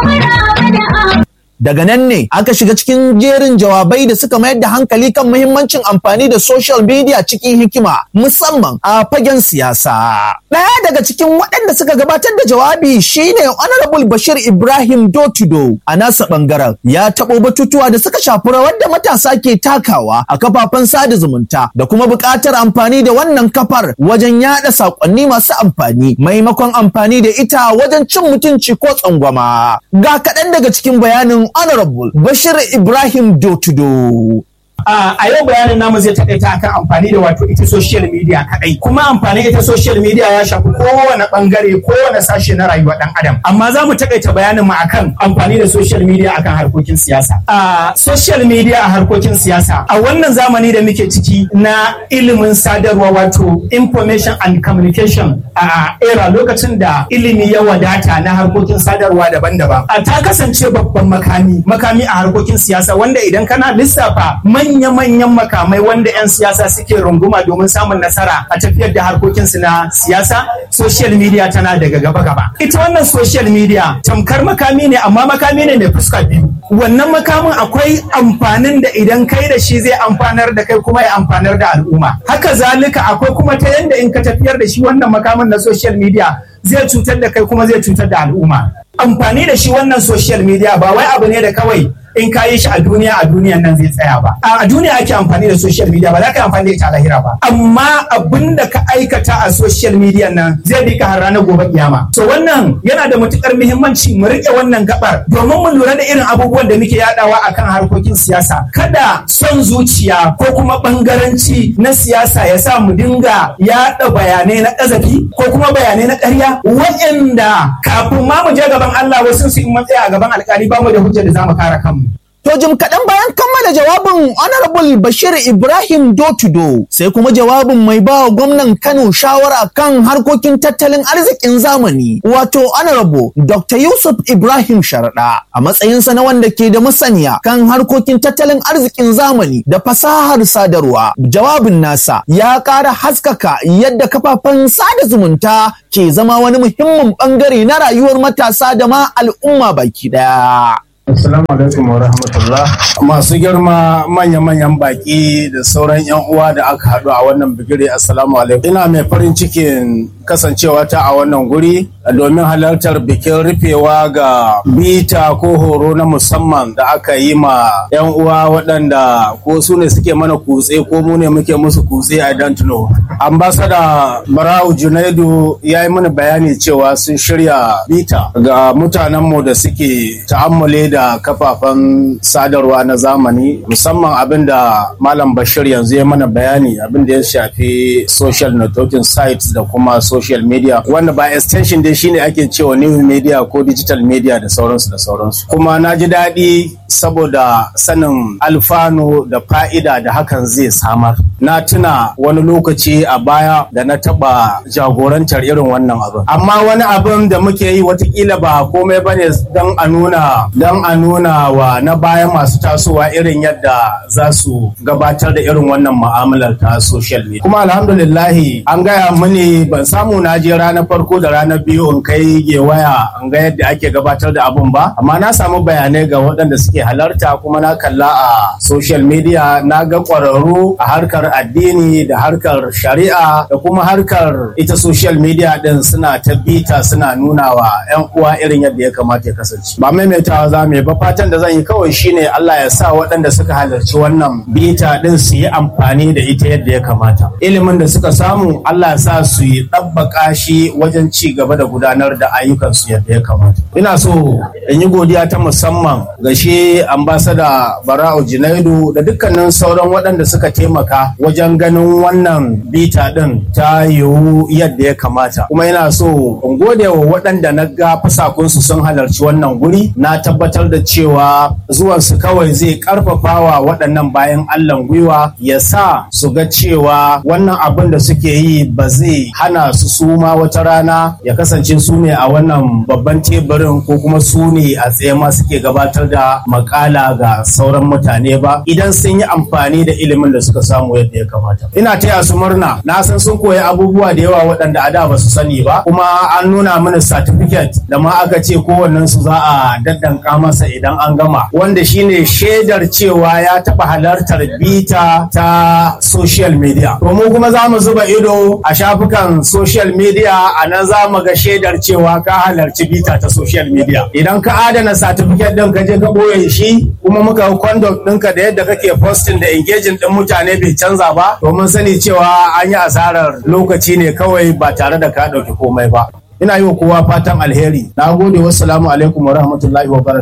Daga nan ne aka shiga cikin jerin jawabai da suka mayar da hankali kan muhimmancin amfani da social media cikin hikima musamman a fagen siyasa. Ɗaya daga cikin waɗanda suka gabatar da jawabi shine Honorable Bashir Ibrahim Dotudo a nasa ɓangaren ya taɓo batutuwa da suka shafi rawar da matasa ke takawa a kafafen sada zumunta da kuma buƙatar amfani da wannan kafar wajen yaɗa saƙonni masu amfani maimakon amfani da ita wajen cin mutunci ko tsangwama. Ga kaɗan daga cikin bayanin Honorable Bashir Ibrahim Dotudo. a yau bayanin namu zai takaita akan amfani da wato ita social media kadai kuma amfani ita social media ya shafi kowane bangare kowane sashe na rayuwar dan adam amma za mu takaita bayanin mu akan amfani da social media akan harkokin siyasa a social media a harkokin siyasa a wannan zamani da muke ciki na ilimin sadarwa wato information and communication a era lokacin da ilimi ya wadata na harkokin sadarwa daban-daban a ta kasance babban makami makami a harkokin siyasa wanda idan kana lissafa manya-manyan makamai wanda 'yan siyasa suke runguma domin samun nasara a tafiyar da harkokinsu na siyasa social media tana daga gaba-gaba ita wannan social media tamkar makami ne amma makami ne mai fuska biyu wannan makamin akwai amfanin da idan kai da shi zai amfanar da kai kuma ya amfanar da al'umma haka zalika akwai kuma ta yanda in ka tafiyar da shi wannan makamin na social media zai cutar da kai kuma zai cutar da al'umma amfani da shi wannan social media ba wai abu ne da kawai in ka yi shi a duniya a duniyan nan zai tsaya ba a duniya ake amfani da social media ba za ka yi amfani da ita a lahira ba amma abin da ka aikata a social media nan zai bi ka har ranar gobe kiyama so wannan yana da matukar muhimmanci mu rike wannan gabar domin mu lura da irin abubuwan da muke yadawa akan harkokin siyasa kada son zuciya ko kuma bangaranci na siyasa ya sa mu dinga yada bayanai na kazafi ko kuma bayanai na ƙarya waɗanda kafin ma mu je gaban Allah wasu su in matsaya a gaban alƙali ba mu da hujjar da za mu kare kanmu To jim kaɗan bayan kammala jawabin Honorable Bashir Ibrahim Dotudo sai kuma jawabin mai bawa gwamnan Kano shawara kan harkokin tattalin arzikin zamani wato Honorable Dr. Yusuf Ibrahim Sharaɗa a matsayinsa na wanda ke da masaniya kan harkokin tattalin arzikin zamani da fasahar sadarwa. Jawabin nasa ya ƙara haskaka yadda kafafen sada zumunta ke zama wani muhimmin ɓangare na rayuwar matasa da ma al'umma baki ɗaya. Assalamu alaikum wa rahmatullah. Masu girma manya-manyan baki da sauran 'yan uwa da aka haɗu a wannan bigire Assalamu alaikum. Ina mai farin cikin kasancewa ta a wannan guri domin halartar bikin rufewa ga bita ko horo na musamman da aka yi ma 'yan uwa waɗanda ko su ne suke mana kutse ko mu ne muke musu kutse a don't know. Ambasada Barau Junaidu ya yi mana bayani cewa sun shirya bita ga mutanenmu da suke ta'ammule da da kafafen sadarwa na zamani musamman abin da malam bashir yanzu ya mana bayani abin da ya shafi social networking sites da kuma social media wanda ba extension dai shine ake cewa new media ko digital media da sauransu da sauransu kuma na ji daɗi saboda sanin alfano da fa'ida da hakan zai samar na tuna wani lokaci a baya da na taɓa jagorantar irin wannan abin amma wani abin da muke yi watakila ba komai bane don a nuna don a nuna wa na baya masu tasowa irin yadda za su gabatar da irin wannan mu'amalar ta social media kuma alhamdulillahi an gaya mini ban samu na je ranar farko da ranar biyu in kai gewaya in ga yadda ake gabatar da abun ba amma na samu bayanai ga waɗanda suke halarta kuma na kalla a social media na ga ƙwararru a harkar addini da harkar shari'a da kuma harkar ita social media din suna ta bita suna nuna wa 'yan uwa irin yadda ya kamata ya kasance ba maimaitawa za mu yi ba fatan da zan yi kawai shine Allah ya sa waɗanda suka halarci wannan bita din su yi amfani da ita yadda ya kamata ilimin da suka samu Allah ya sa su yi ɗabbaka shi wajen ci gaba da gudanar da ayyukansu yadda ya kamata ina so in yi godiya ta musamman ga shi ambasada Bara'u Junaidu da dukkanin sauran waɗanda suka taimaka wajen ganin wannan bita din ta yiwu yadda ya kamata kuma ina so in gode wa waɗanda na ga fasakunsu sun halarci wannan guri na tabbatar tabbatar da cewa zuwansu kawai zai karfafawa waɗannan bayan Allah gwiwa ya sa su ga cewa wannan abin da suke yi ba zai hana su suma wata rana ya kasance su ne a wannan babban teburin ko kuma su ne a tsaye ma suke gabatar da makala ga sauran mutane ba idan sun yi amfani da ilimin da suka samu yadda ya kamata ina taya su murna na san sun koyi abubuwa da yawa waɗanda a da ba su sani ba kuma an nuna mana certificate da ma aka ce kowannen su za a daddanka masa idan an gama wanda shine shaidar cewa ya taɓa halartar bita ta social media to mu kuma za mu zuba ido a shafukan social media a nan za mu ga shaidar cewa ka halarci bita ta social media idan ka adana certificate ɗin ka je ka ɓoye shi kuma muka conduct ɗinka da yadda kake posting da engaging ɗin mutane bai canza ba to mun sani cewa an yi asarar lokaci ne kawai ba tare da ka ɗauki komai ba ina yi wa kowa fatan alheri na gode wassalamu alaikum wa rahmatullahi wa